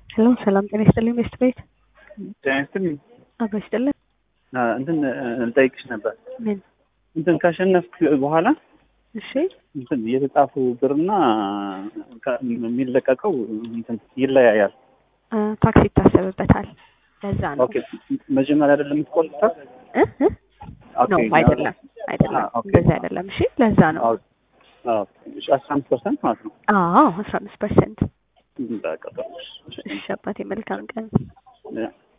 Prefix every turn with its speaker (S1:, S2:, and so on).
S1: ሄሎ ሰላም ጤና ይስጥልኝ ቤስት ቤት
S2: ጤና ይስጥልኝ።
S1: አብሮ ይስጥልን።
S2: አ፣ እንትን ልጠይቅሽ ነበር።
S1: ምን?
S2: እንትን ካሸነፍክ በኋላ
S1: እሺ
S2: እንትን የተጻፉ ብርና ከ- የሚለቀቀው እንትን ይለያያል።
S1: አ፣ ታክሲ ይታሰብበታል። ለዛ ነው
S2: ኦኬ መጀመሪያ አይደለም የምትቆልጠው?
S1: እ እ
S2: ኦኬ
S1: ነው አይደለም አይደለም
S2: አ፣ ኦኬ።
S1: እንደዚህ አይደለም። እሺ ለዛ ነው።
S2: አዎ፣ አዎ። እሺ፣ አስራ አምስት ፐርሰንት ማለት ነው።
S1: አዎ አስራ አምስት ፐርሰንት።
S2: በቃ ጥሩ። እሺ፣
S1: እሺ አባቴ መልካም ቀን።
S2: ያ